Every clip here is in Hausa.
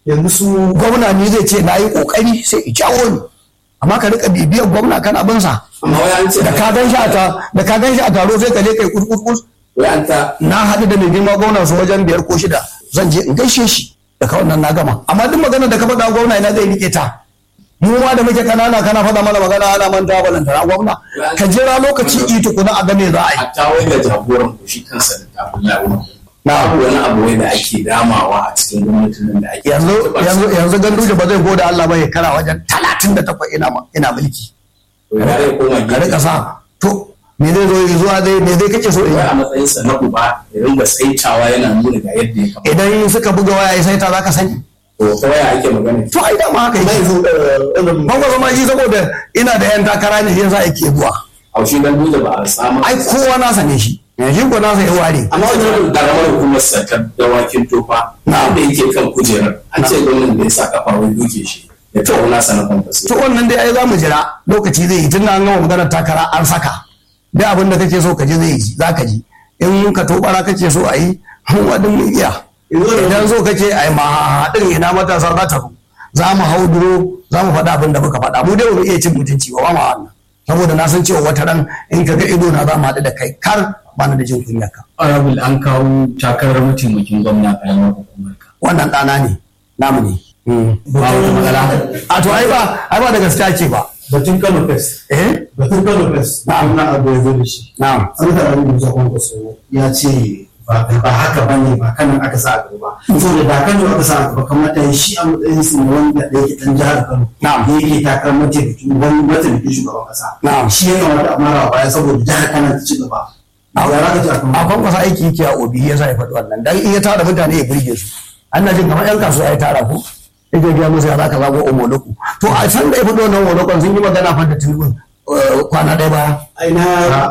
yanzu su gwamna ne zai ce na yi kokari sai i jawo ni amma ka rika bibiyar gwamna kana bin sa amma wai an ce da ka gan shi a ta da ka gan shi a taro sai ka je kai kurkurkus wai an ta na haɗu da mai girma gwamna su wajen biyar ko shida zan je in gaishe shi da ka wannan na gama amma duk magana da ka faɗa gwamna ina zai rike ta mu ma da muke kanana kana faɗa mana magana ana manta balantana gwamna ka jira lokaci i tukuna a game za a yi hatta wai ga jagoran ku shi kansa da kafin lawo Na. babu wani abu wai da ake damawa a cikin gwamnatin nan da ake yanzu yanzu yanzu ganduje ba zai gode Allah ba ya kara wajen talatin da takwas ina ma- ina mulki to ya zai koma ka gefe rika sa to me zai zo yi zuwa dai me zai kake so in wai yi a matsayinsa na uba ya ringa saitawa yana nuna ga yadda ya kamata idan suka buga waya ya saita za ka sani to ta waya ake magana to ai dama haka na yake yanzu ɗan ban gwasa ma shi saboda ina da yan takara ne yasa yake zuwa haushi dan dole ba a samu ai kowa nasa ne shi yanzu ko nasa ya ware amma wajen karamar hukumar sa ta dawakin tofa Na. da yake kan kujerar an ce gwamnan da ya sa kafa wai duke shi ya tawo nasa na kwamfasi to wannan dai ai za mu jira lokaci zai yi tun da an gama maganar takara an saka dai abin da kake so ka ji zai yi za ka ji in ka tobara kake so a yi mun wadin mun iya idan so kake a yi mahaɗin ina matasa za ta zo za mu hau duro za mu faɗa abin da muka faɗa mu dai ba mu iya cin mutunci ba ba ma wannan saboda na san cewa wata ran in ka ga ido na za mu haɗu da kai kar ba na da jin kunya ka honorable an kawo takarar mataimakin gwamna karamar hukumar ka wannan ɗana ne namu ne ba wata matsala a to ai ba ai ba da gaskiya ce ba batun Kano Fest eh batun Kano Fest na amna abu ya zo da shi na'am an da rabu da kwankwaso ya ce ba ba haka ba ne ba kanan aka sa a gaba saboda da kano aka sa a gaba kamata ya shi a matsayin su na wanda da yake dan jihar kano Na'am. da yake takarar mataimakin wani mataimakin shugaban kasa Na'am. shi ya kamata a mara baya saboda jihar kano ta ci gaba a yara ka ci a kan a kwankwasa aiki yake a obi ya sa ya faɗi wannan dan in ya tara mutane ya burge su an na jin kamar yan kasuwa ya tara ko yake gaya musu ya za ka zago omoloku to a san da ya faɗi wannan omolokon sun yi magana fa da tunubin kwana ɗaya baya aina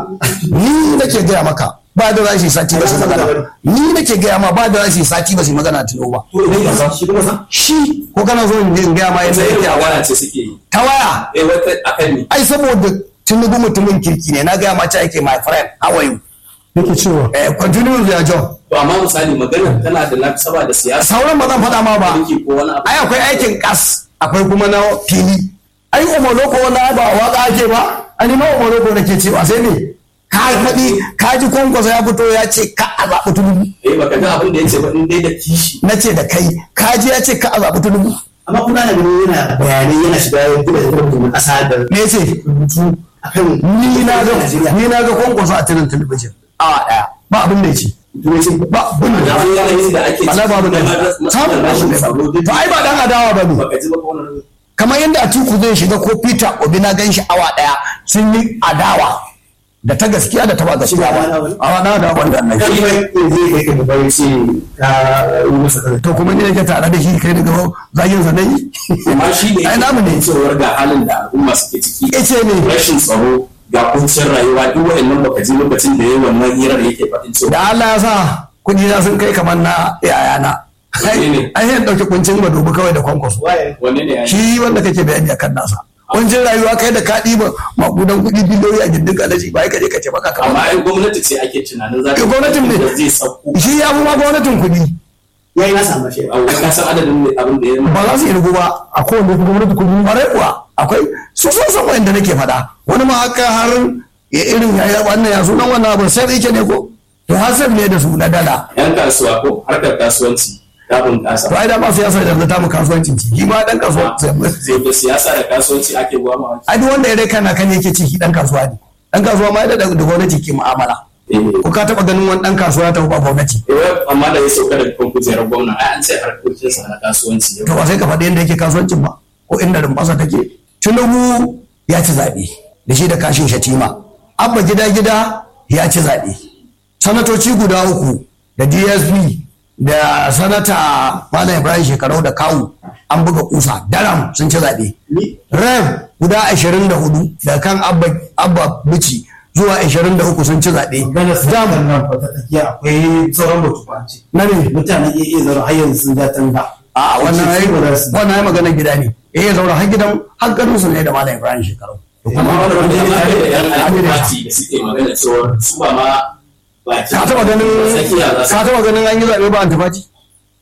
ni nake gaya maka ba da za su yi sati ba su yi magana ni nake gaya ma ba da za su yi sati ba su yi magana tuno ba to idan ya sa shi kuma sa shi ko kana so in je in gaya ma yadda sai yake a irin waya waya ce suke yi ta waya eh wata akan ni ai saboda tunubu mutumin kirki ne na gaya ma ce ake my friend how are you yake cewa eh continue with your job to amma misali maganar tana da nasaba da siyasa sauran ba zan faɗa ma ba mulki ko wani abu ai akwai aikin kas akwai kuma na fili ai umarloko wanda ba waka ake ba ani ma umarloko da ke cewa sai ne ka faɗi ka ji kwankwasa ya fito ya ce ka a zaɓi tunubu eh baka ga abin da yace ba in dai da kishi na ce da kai ka ji ya ce ka a zaɓi tunubu amma kuna da ganin yana bayanai yana shiga yankin da zai na kasa da me ce rubutu akan ni na ga ni na ga kwankwasa a tirin talabijin awa ɗaya ba abin da ya ce ba abin da da ya ce yanayin da ake Bala babu da samun rashin da to ai ba dan adawa ba ne baka ji ba ko wani kamar yadda Atiku zai shiga ko Peter Obi na gan shi awa daya sun yi adawa da ta gaskiya da ta ba gaskiya ba awa na da wanda nan shi zai kai ka bai ce ka yi masa kaza to kuma ni nake tare da shi kai daga zagin sa dai amma shi ne ai namu ne cewar ga halin da al'umma suke ciki yace ne rashin tsaro ga kuncin rayuwa duk wa'annan baka ji lokacin da yayi wannan hirar yake faɗin cewa da Allah ya sa kudi na sun kai kamar na yayana ai ne? ai yan dauki kuncin madubi kawai da kwankwaso wanne ne ya yi shi wanda kake bayani akan nasa kuncin rayuwa kai da ka ɗiba makudan kuɗi biliyoyi a gindin alaji ba ai kaje ka ce baka kamar amma ai gwamnati ce ake tunanin za Eh, gwamnatin ne. da zai sauko shi ya fi ma gwamnatin kuɗi ya yi nasa mashi a wani kasan adadin ne abin da ya yi ba za su yi rugu ba a kowane kuma gwamnati kuɗi bare kuwa akwai su sun san wanda nake faɗa wani ma haka har ya irin ya yi wannan ya sunan wannan abu sai yake ne ko to hasab ne da su na dala yan kasuwa ko harkar kasuwanci ta bunƙasa to ai da ba siyasa da ta mu kasuwancin ci shi ma dan kasuwa zai da siyasa da kasuwanci ake gwama ai duk wanda ya rai kana kan yake ci shi dan kasuwa ne dan kasuwa ma da da gwamnati ke mu'amala ko ka taba ganin wani dan kasuwa ta ba gwamnati amma da ya sauka daga kan kujerar gwamna ai an ce harkokinsa na kasuwanci to ba sai ka faɗi yadda yake kasuwancin ba ko inda rumfasa take tinubu ya ci zaɓe da shi da kashin shatima abba gida gida ya ci zaɓe sanatoci guda uku da dsp da sanata malam ibrahim shekarau da kawu an buga kusa daram sun ci zaɓe rev guda ashirin da hudu da kan abba, abba bici zuwa ashirin da uku sun ci zaɓe gana su Dam- nan nan fata tsakiya akwai sauran batu ba ce na ne mutane iya iya zaro har yanzu sun ja tanga a wannan ai Su ba za su- wannan ai maganar gida ne eh ya zaura har gidan har garin su ne da malam ibrahim shekarau amma wani wanda ya tare da yan alfati da suke magana cewa su ba ma baki ka taba ganin tsakiya za su ka taba ganin an yi zaɓe ba antifati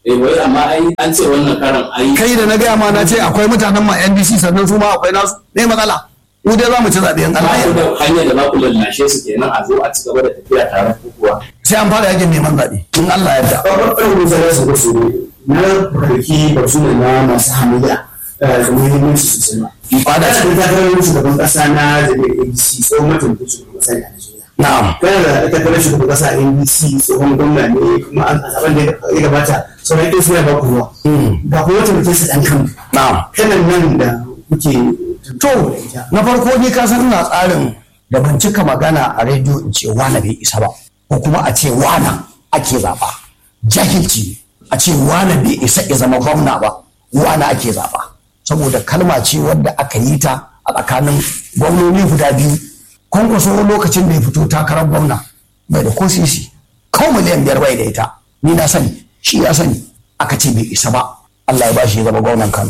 eh wai amma ai an ce wannan karan ai kai da na gaya ma na ce akwai mutanen ma NDC sannan su ma akwai nasu ne matsala mu dai za mu ci zaɓe in Allah ba ya ku yarda. da hanyar da za ku lallashe su kenan a zo a ci gaba da tafiya tare ko kuwa sai an fara yakin neman zaɓe in Allah ya yarda. babban musa ya su su na farki batu ne na masu hamayya da muhimmanci sosai ba Ba da da shi. shi takarar shugaban kasa na jami'ar abc tsohon mataimakin shugaban kasa ne a najeriya Na'am. kana da takarar shugaban kasa a abc tsohon gwamna ne kuma a zaben da ya gabata sauran ita suna ba ku ruwa ga kuma mataimakin sa dan kan Na'am. kanan nan da kuke To, na farko ni ka san ina tsarin da ban cika magana a rediyo in ce wane bai isa ba, ko kuma a ce wane ake zaɓa. Jahilci ne. a ce wane bai isa ya zama gwamna ba, wane ake zaɓa. Saboda kalma ce wadda aka yi ta a tsakanin gwamnoni guda biyu. Kwankwaso lokacin da ya fito takarar gwamna bai da ko sisi. Kawai miliyan biyar bai da ita. Ni na sani, shi ya sani. Aka ce bai isa ba. Allah ya ba shi ya zama gwamnan Kano.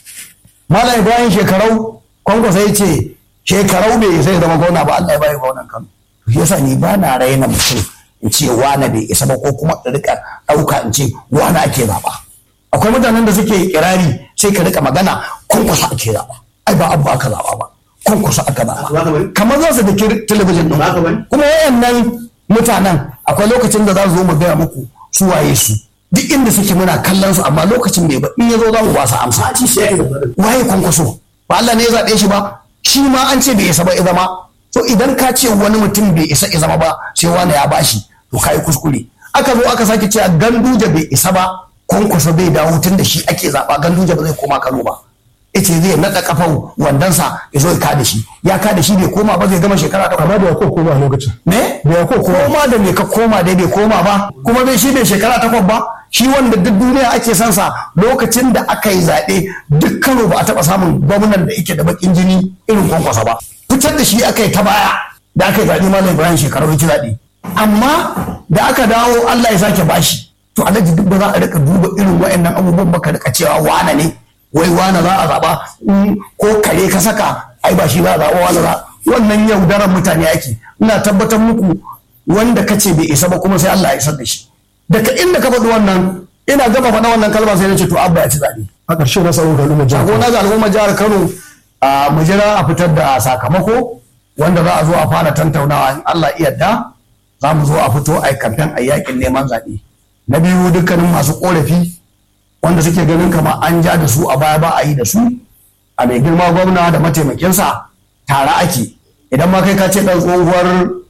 Malam Ibrahim shekarau kwankwasa ya ce shekarau bai isa ya zama gwamna ba Allah ya bayi gwamnan Kano. To shi yasa ni ba na raina mutum in ce wane bai isa ba ko kuma in rika ɗauka in ce wane ake zaɓa. Akwai mutanen da suke kirari sai ka rika magana kwankwasa ake zaɓa. Ai ba abu aka zaɓa ba. Kwankwasa aka Ba ka zaɓa. bane? Kamar za su da talabijin Ba ka ɗin. bane? Kuma wayannan mutanen akwai lokacin da za su zo mu gaya muku su waye su. Duk inda suke muna kallon su amma lokacin bai ba in ya zo za mu ba su amsa. a ci shi yake da farin waye kwankwaso ba Allah ne ya zaɓe shi ba shi ma an ce bai isa ba ya zama to idan ka ce wani mutum bai isa ya zama ba sai wani ya bashi to ka yi kuskure aka zo aka sake cewa ganduje bai isa ba kwankwaso bai dawo tun da shi ake zaɓa ganduje ba zai koma Kano ba yace zai naɗa kafan wandonsa ya zo ya kada shi ya kada shi bai koma ba zai gama shekara ta amma da ko koma a lokacin ne da ya ko koma koma da me ka koma dai bai koma ba kuma bai shi bai shekara takwas ba shi wanda duk duniya ake son sa lokacin da aka yi zaɓe duk Kano ba a taɓa samun gwamnan da yake da bakin jini irin kwankwasa ba fitar da shi aka yi ta baya da aka yi zaɓe malam Ibrahim shekaru ci zaɓe amma da aka dawo Allah ya sake bashi to alhaji duk ba za a rika duba irin wa'annan abubuwan ba ka rika cewa wane ne wai wane za a zaɓa in ko kare ka saka ai ba shi za a zaɓa wane za wannan yaudarar mutane ake ina tabbatar muku wanda ka ce bai isa ba kuma sai Allah ya isar da shi daga inda ka faɗi wannan ina gaba faɗa wannan kalma sai na ce to abba ya ci zaɓe a ƙarshe na samun kalmar jihar sako na ga al'ummar jihar Kano a mu jira a fitar da sakamako wanda za a zo a fara tantaunawa in Allah iya da za mu zo a fito a yi kamfen a yakin neman zaɓe na biyu dukkanin masu ƙorafi wanda suke ganin kamar an ja da su a baya ba a yi da su a mai girma gwamna da mataimakinsa tare ake idan ma kai ka ce ɗan tsohuwar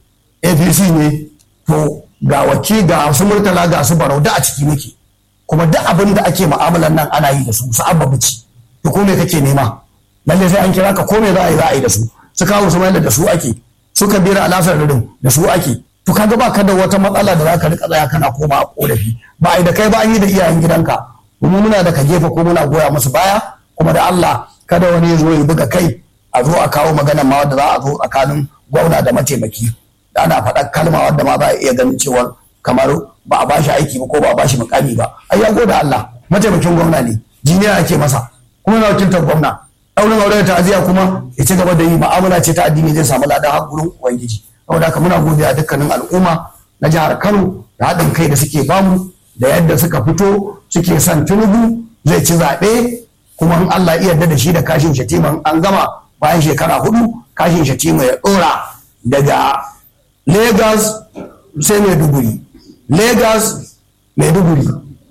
apc ne to ga waki ga su murtala ga su barau da a ciki muke kuma duk abin da ake mu'amalar nan ana yi da su su abba bici to ko me kake nema lalle sai an kira ka ko me za a yi za a yi da su su kawo su mai da su ake su kabira alasar ririn da su ake to kaga ba ka da wata matsala da za ka rika tsaya kana koma a korafi ba a yi da kai ba an yi da iyayen gidanka kuma muna da ka gefe ko muna goya musu baya kuma da Allah kada wani ya zo ya buga kai a zo a kawo magana ma wadda za a zo tsakanin gwamna da mataimaki da ana faɗa kalma wadda ma za a iya ganin cewar kamar ba a bashi aiki ba ko ba a bashi mukami ba ai ya gode Allah mataimakin gwamna ne jiniya ake masa kuma na wakiltar gwamna ɗaurin aure da ta'aziyya kuma ya ci gaba da yi ma'amala ce ta addini zai samu ladan har gurin ubangiji saboda haka muna godiya dukkanin al'umma na jihar Kano da haɗin kai da suke bamu da yadda suka fito suke son Tinubu zai ci zaɓe kuma in Allah iya yarda da shi da kashin shatima an gama bayan shekara hudu kashin shatima ya ɗora daga Lagos sai Maiduguri Lagos Maiduguri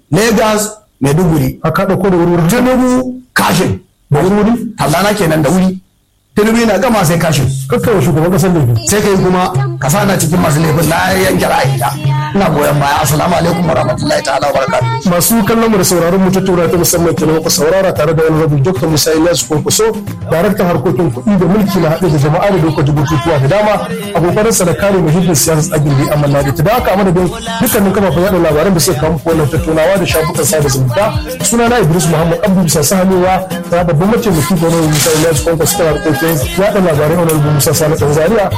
Lagos Maiduguri a kaɗa ko da wuri Tinubu kashin da wuri tallana kenan da wuri Tinubu yana gama sai kashin kakkawa shugaban ƙasar laifi sai kai kuma ka sana cikin masu laifin na yanke ra'ayina ina goyon baya assalamu alaikum warahmatullahi ta'ala wa barakatuh masu kallon mu da sauraron mu tattauna ta musamman kenan ku saurara tare da wani rabin dr musa ilyasu kwankwaso daraktan harkokin kuɗi da mulki na haɗe da jama'a da lokacin bukukuwa da dama a kokarin sa da kare muhimmin siyasar tsagin da amanna da ta da haka madadin dukkanin kafafen yaɗa labaran da suka kawo muku wannan tattaunawa da shafukan sada zumunta suna na idris muhammad abdu bisa sahanewa ta babban mataimaki da wani musa ilyasu kwankwaso ta harkokin yaɗa labarai wani musa sani ɗan zaria